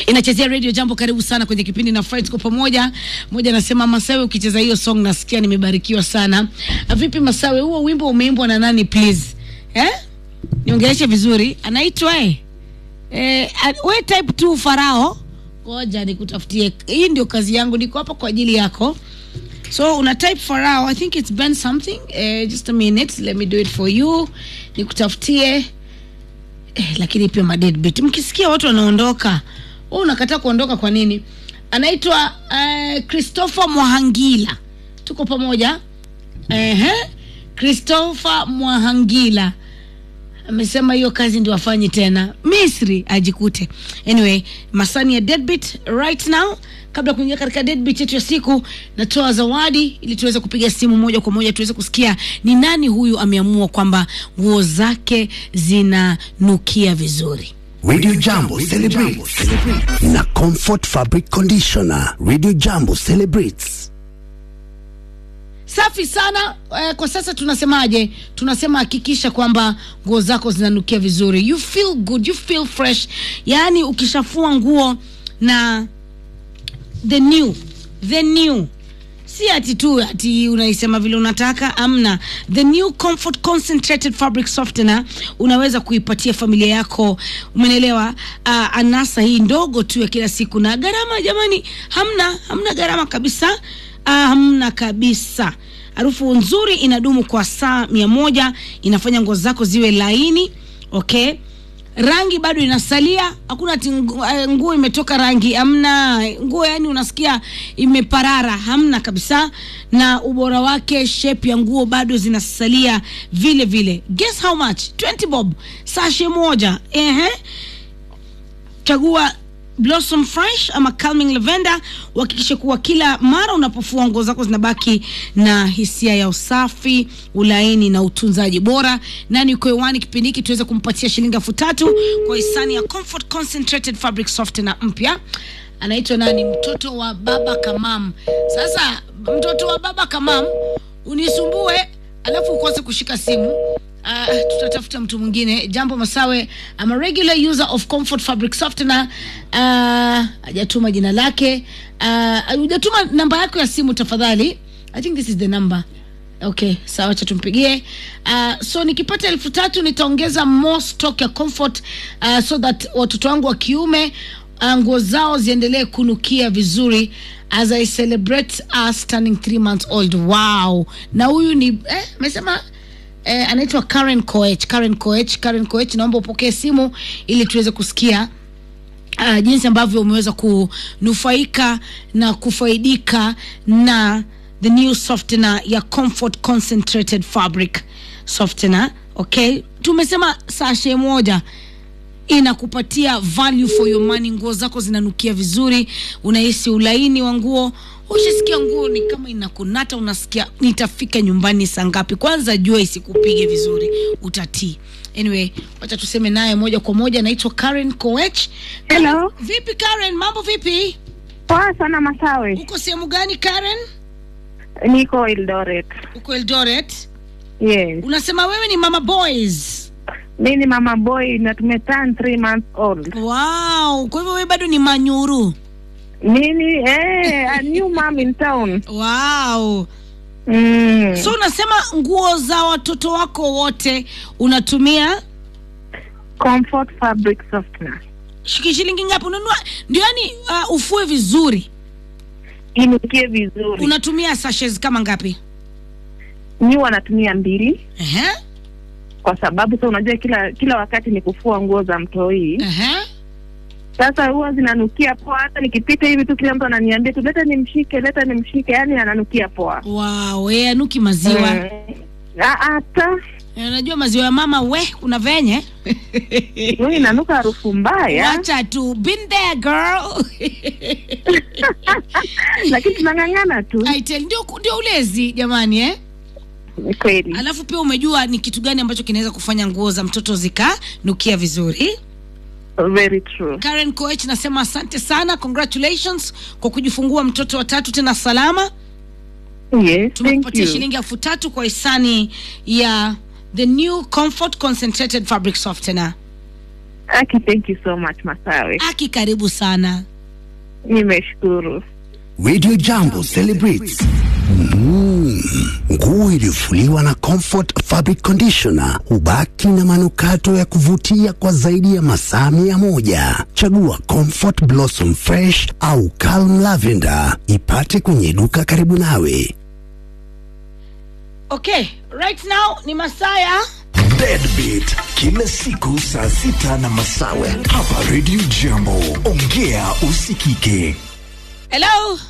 inachezea radio jambo karibu sana kwenye kipindi na Fright kwa pamoja moja anasema masawe ukicheza hiyo song nasikia nimebarikiwa sana Ah, vipi masawe huo wimbo umeimbwa na nani please eh niongeleshe vizuri anaitwa eh eh a- we type tu farao ngoja nikutafutie hii ndio kazi yangu niko hapa kwa ajili yako so una type farao i think it's been something eh, just a minute let me do it for you nikutafutie eh, lakini pia madeadbeat mkisikia watu wanaondoka wewe unakataa kuondoka kwa nini anaitwa uh, christopher mwahangila tuko pamoja Ehe. christopher mwahangila amesema hiyo kazi ndio afanye tena misri ajikute anyway masani ya deadbeat right now kabla ya kuingia katika deadbeat yetu ya siku natoa zawadi ili tuweze kupiga simu moja kwa moja tuweze kusikia ni nani huyu ameamua kwamba nguo zake zinanukia vizuri Radio Jambo celebrates na Comfort Fabric Conditioner. Radio Jambo celebrates. safi sana eh, kwa sasa tunasemaje tunasema hakikisha kwamba nguo zako zinanukia vizuri you feel good you feel fresh yaani ukishafua nguo na the new the new si ati tu ati unaisema vile unataka amna the new comfort concentrated fabric softener unaweza kuipatia familia yako umenelewa uh, anasa hii ndogo tu ya kila siku na gharama jamani hamna hamna gharama kabisa uh, hamna kabisa harufu nzuri inadumu kwa saa mia moja inafanya nguo zako ziwe laini okay rangi bado inasalia hakuna ati ngu- eh, nguo imetoka rangi hamna nguo yani unasikia imeparara hamna kabisa na ubora wake shape ya nguo bado zinasalia vile vile guess how much 20 bob sashe moja ehe chagua blossom fresh ama calming lavender uhakikishe kuwa kila mara unapofua nguo zako zinabaki na hisia ya usafi ulaini na utunzaji bora nani uko hewani kipindi hiki tuweze kumpatia shilingi elfu tatu kwa hisani ya comfort concentrated fabric softener mpya anaitwa nani mtoto wa baba kamam sasa mtoto wa baba kamam unisumbue alafu ukose kushika simu Uh, tutatafuta mtu mwingine jambo masawe I'm a regular user of comfort fabric softener uh, hajatuma jina lake uh, hujatuma namba yako ya simu tafadhali i think this is the number okay sawa cha tumpigie uh, so nikipata elfu tatu nitaongeza more stock ya comfort uh, so that watoto wangu wa kiume uh, nguo zao ziendelee kunukia vizuri as i celebrate us turning three months old wow na huyu ni eh, amesema eh, anaitwa Karen Koech. Karen Koech, Karen Koech, naomba upokee simu ili tuweze kusikia uh, jinsi ambavyo umeweza kunufaika na kufaidika na the new softener ya comfort concentrated fabric softener okay tumesema sashe moja inakupatia value for your money nguo zako zinanukia vizuri unahisi ulaini wa nguo ushisikia nguo ni kama inakunata unasikia nitafika nyumbani saa ngapi kwanza jua isikupige vizuri utatii anyway wacha tuseme naye moja kwa moja naitwa karen koech Hello. vipi karen mambo vipi Poa sana Masawe. uko sehemu gani karen Niko Eldoret. uko eldoret Yes. unasema wewe ni mama boys Mi ni mama boy na tumeturn three months old. wow kwa hivyo wewe bado ni manyuru Mimi eh, a new mom in town. wow Mm. so unasema nguo za watoto wako wote unatumia Comfort fabric softener. shiki- shilingi ngapi unanua ndio yani uh, ufue vizuri Inukie vizuri. unatumia sashes kama ngapi Mi wanatumia mbili Ehe, kwa sababu sa unajua kila kila wakati ni kufua nguo za mtoi. ehe. Sasa huwa zinanukia poa, hata nikipita hivi tu kila mtu ananiambia tu leta nimshike, leta nimshike, yani ananukia poa. wow eh, anuki maziwa Mm. Ah, Hata Eh, unajua maziwa ya mama we kuna venye huyu inanuka harufu mbaya. wacha tu been there girl lakini tunang'ang'ana tu I tell, ndio ndio ulezi jamani eh Ni kweli alafu pia umejua ni kitu gani ambacho kinaweza kufanya nguo za mtoto zikanukia vizuri very true karen koech nasema asante sana congratulations kwa kujifungua mtoto wa tatu tena salama yes thank tumekupatia you shilingi elfu tatu kwa hisani ya the new comfort concentrated fabric softener Aki, thank you so much Masawe, Aki, karibu sana. nimeshukuru. Radio Jambo celebrates Mm, nguo iliyofuliwa na Comfort Fabric Conditioner hubaki na manukato ya kuvutia kwa zaidi ya masaa mia moja. Chagua Comfort Blossom Fresh au Calm Lavender, ipate kwenye duka karibu nawe. Okay, right now ni Masaya. Deadbeat kila siku saa sita na masawe hapa Radio Jambo. Ongea usikike. Hello.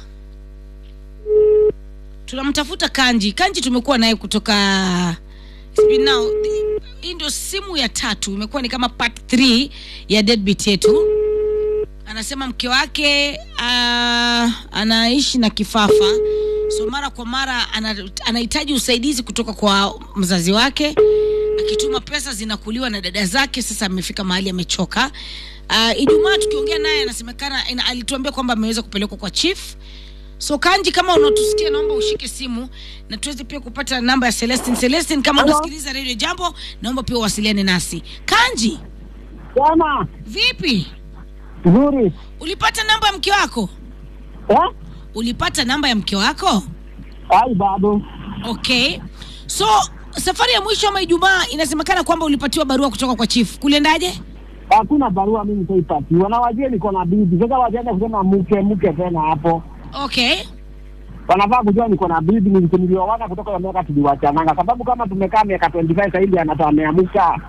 Tunamtafuta Kanji. Kanji tumekuwa naye kutoka It's been now hii ndio simu ya tatu, imekuwa ni kama part 3 ya deadbeat yetu. Anasema mke wake uh, anaishi na kifafa, so mara kwa mara ana- anahitaji usaidizi kutoka kwa mzazi wake. Akituma pesa zinakuliwa na dada zake. Sasa amefika mahali amechoka. Uh, Ijumaa tukiongea naye anasemekana ina- alituambia kwamba ameweza kupelekwa kwa chief So Kanji, kama unatusikia, naomba ushike simu na tuweze pia kupata namba ya Celestine. Celestine, kama unasikiliza Radio Jambo, naomba pia uwasiliane nasi. Kanji, Bwana, vipi? nzuri. Ulipata namba ya mke wako? Eh? Ulipata namba ya mke wako? Ai, bado. Okay. So safari ya mwisho ama Ijumaa inasemekana kwamba ulipatiwa barua kutoka kwa chief. Kuliendaje? Hakuna barua mimi nitaipatiwa. Na wajue niko na bibi. Sasa wajaenda kusema mke mke tena hapo. Okay. Wanafaa kujua niko na bibi nili- nilioana kutoka ya miaka tuliwachananga. Sababu kama tumekaa miaka 25 sasa hivi anatoa ameamka.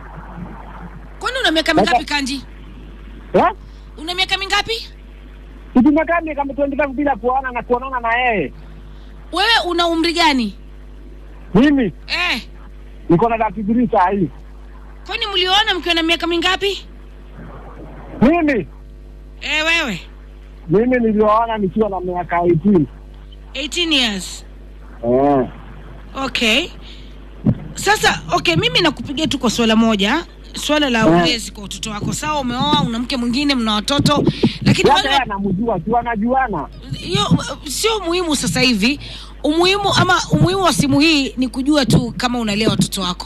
Kwani una miaka mingapi Kanji? Eh? Una miaka mingapi? Si tumekaa miaka 25 bila kuona na kuonana na yeye. Wewe una umri gani? Mimi Eh, niko na dakika saa hii. kwani mlioona mkiwa na miaka mingapi? Mimi Eh, wewe mimi nilioana nikiwa na miaka 18. 18 years. Eh. Okay. Sasa okay, mimi nakupigia tu kwa swala moja, swala la Eh. ulezi kwa watoto wako. Sawa, umeoa, una mke mwingine, mna watoto, lakini Hata yeye wale anamjua, si wanajuana. hiyo sio muhimu sasa hivi. Umuhimu ama umuhimu wa simu hii ni kujua tu kama unalea watoto wako.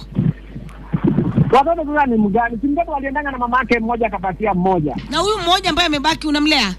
Watoto sasa ni mgani? Si mtoto waliendanga na mama yake mmoja akapatia mmoja. Na huyu mmoja ambaye amebaki unamlea?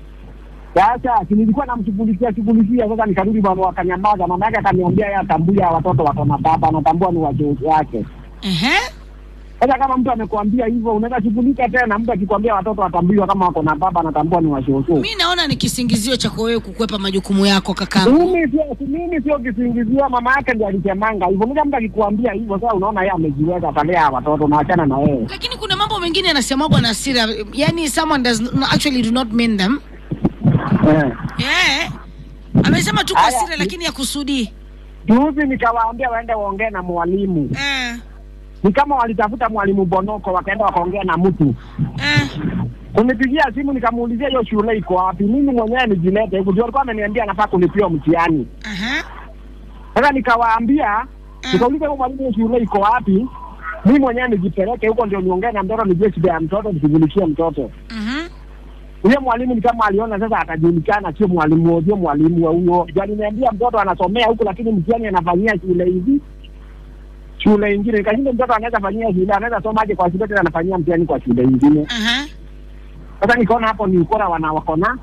Sasa si nilikuwa namshughulikia shughulikia, sasa nikarudi bwana, wakanyamaza. Mama yake akaniambia yeye atambuya watoto wako na baba, anatambua ni wajozi wake. Ehe. Sasa kama mtu amekuambia hivyo, unaweza shughulika tena. Mtu akikwambia watoto watambuliwa kama wako na baba, anatambua ni washoso. Mi naona ni kisingizio cha wewe kukwepa majukumu yako kakangu. Mimi sio mimi sio kisingizio, mama yake ndiye alisemanga hivyo. Mimi mtu akikuambia hivyo, sasa unaona yeye amejiweza, atalea watoto na achana na yeye. Lakini kuna mambo mengine yanasemagwa na hasira, yani someone does not, actually do not mean them. Eh. Eh. Amesema tu kwa Haya, hasira ni- lakini ya kusudi. Juzi nikawaambia waende waongee na mwalimu, Eh. ni kama walitafuta mwalimu Bonoko, wakaenda wakaongea na mtu Eh. kunipigia simu nikamuulizia hiyo shule iko wapi. Mimi mwenyewe nijilete huku, juu alikuwa ameniambia anafaa kulipiwa mtihani. Aha. Sasa nikawaambia, Mm. nikauliza huyo mwalimu, hiyo shule iko wapi? Mimi mwenyewe nijipeleke huko, ndio niongee na mtoto, nijue shida ya mtoto, nishughulikie mtoto. Mhm. Huyo mwalimu ni kama aliona sasa atajulikana, sio mwalimu sio mwalimu wa huyo. Ndio aliniambia mtoto anasomea huku, lakini mtihani anafanyia shule hizi shule ingine. Nikashinda mtoto anaweza fanyia shule, anaweza somaje kwa shule tena anafanyia mtihani kwa shule ingine? Aha. Sasa nikaona hapo ni ukora wana wakona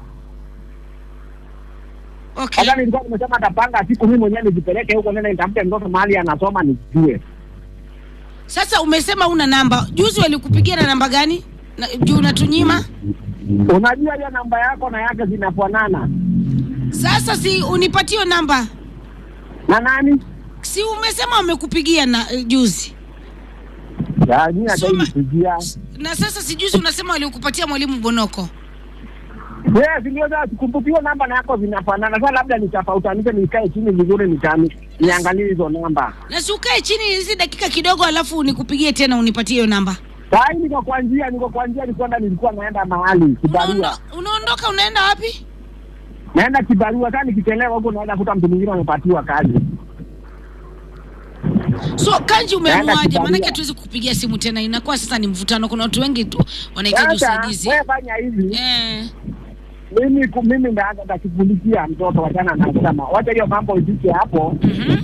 Okay. Sasa nilikuwa nimesema atapanga siku mimi mwenyewe nijipeleke huko, nenda nitafute mtoto mahali anasoma nijue. Sasa umesema una namba. Juzi walikupigia na namba gani? Na, juu unatunyima. Unajua hiyo namba yako na yake zinafanana Sasa si unipatie namba. na nani? Si umesema wamekupigia na eh, juzi. Ya, mimi hata Soma- nipigia. Na sasa si juzi unasema walikupatia mwalimu Bonoko. Yes, ndio sasa sikumbuki hiyo namba na yako zinafanana. Sasa labda nitafautanishe, nikae chini vizuri, nitani niangalie hizo namba. Na si ukae chini hizi dakika kidogo alafu nikupigie tena unipatie hiyo namba. Sai niko kwa njia, niko kwa njia, nilikuwa nilikuwa naenda mahali kibarua, Unaondo- Unaondoka unaenda wapi? naenda kibarua. Sasa nikichelewa huko, naenda kuta mtu mwingine amepatiwa kazi. So Kanji, umeamuaje? kibarua. Maanake tuwezi kukupigia simu tena, inakuwa sasa ni mvutano. Kuna watu wengi tu wanahitaji Sasa usaidizi. wewe fanya hivi Eh, mimi ku- mimi ndaanza ndashughulikia mtoto, wachana na kusema, wacha hiyo mambo ifike hapo. mhm.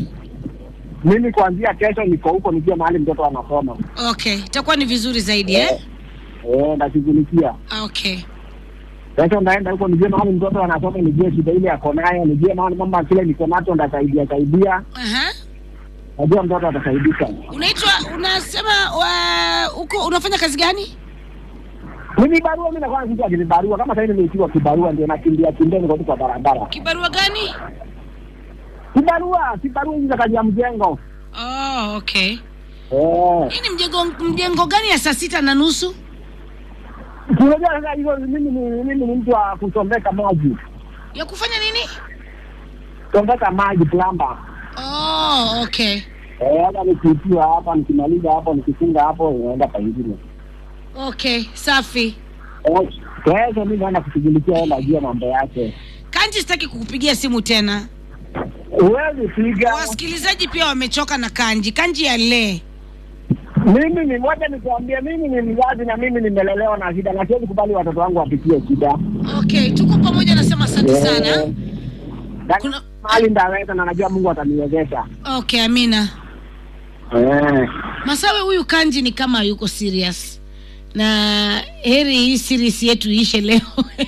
Mimi kuanzia kesho niko huko, nijue mahali mtoto anasoma. Okay, itakuwa ni vizuri zaidi eh? eh, ndashughulikia okay Sasa ndaenda huko nijue mahali mtoto anasoma, nijue shida ile ako nayo, nijue mahali mama kile niko nacho ndasaidia saidia, Aha. najua mtoto atasaidika. unaitwa unasema wa, uko unafanya kazi gani Mimi barua, mimi nakuwa kitu ni barua, kama sasa nimeitiwa kibarua, ndio nakimbia kimbia, niko tu kwa barabara. kibarua gani Kibarua, kibarua hizi za kazi ya mjengo oh, okay eh. hii ni mjengo mjengo gani ya saa sita na nusu Unajua sasa hizo, mimi ni mimi ni mtu wa kusombeka maji, ya kufanya nini sombeka maji plamba. oh, okay Eh, hata nikiitiwa hapa, nikimaliza hapo, nikifunga hapo, inaenda pengine. okay safi Eh, Kesho mimi naenda kushughulikia, yeye najua mambo yake. kanji sitaki kukupigia simu tena Huwezi piga wasikilizaji pia wamechoka na kanji kanji ya lee Mimi ni moja nikuambia, mimi ni mzazi na mimi nimelelewa na shida, na siwezi kubali watoto wangu wapitie shida. okay tuko pamoja nasema asante sana Eh, na Kuna- mahali ndaweza na najua Mungu ataniwezesha. okay amina Eh, masawe huyu kanji ni kama yuko serious na heri hii series yetu iishe leo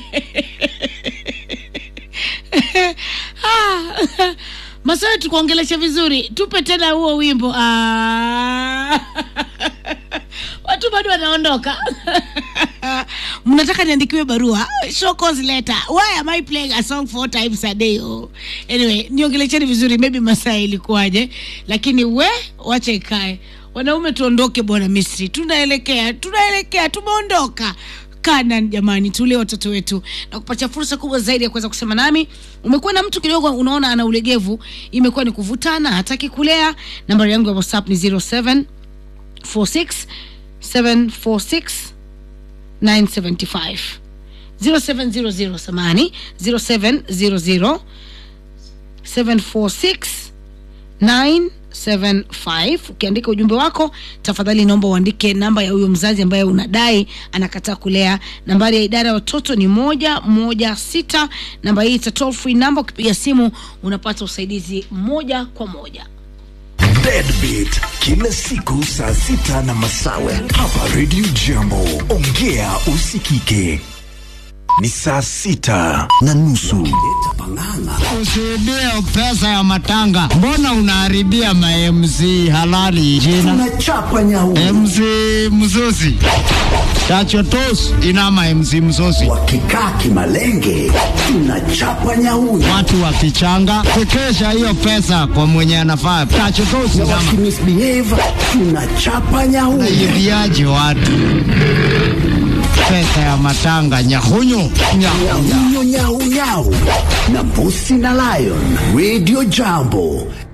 Ah, masawe tukuongelesha vizuri tupe tena huo wimbo ah. watu bado wanaondoka mnataka niandikiwe barua show cause letter why am i playing a song four times a day oh. anyway niongelecheni vizuri maybe masaa ilikuwaje lakini we wacha ikae wanaume tuondoke bwana misri tunaelekea tunaelekea tumeondoka Canaan jamani, tulee watoto wetu na kupatia fursa kubwa zaidi ya kuweza kusema nami. Umekuwa na mtu kidogo unaona ana ulegevu, imekuwa ni kuvutana, hataki kulea. Nambari yangu ya WhatsApp ni 07 46 746 975 0700 samani 0700 746 975 ukiandika ujumbe wako tafadhali naomba uandike namba ya huyo mzazi ambaye unadai anakataa kulea nambari ya idara ya watoto ni moja moja sita namba hii ita toll free namba ukipiga simu unapata usaidizi moja kwa moja Deadbeat kila siku saa sita na masawe hapa Radio Jambo. Ongea usikike. Ni saa sita na nusu. Usiibie pesa ya matanga. Mbona unaharibia ma MC halali jina? tunachapa nyau MC Mzozi. Tachotos inama MC Mzozi. wakikaa kimalenge tunachapa nyau Watu wakichanga kukesha hiyo pesa kwa mwenye anafaa. Tachotos na inama. wakimisbehave tunachapa nyau Naibiaje watu pesa ya matanga nyahunyu nyahunya. nyau nyau nyau na mbusi na lion radio jambo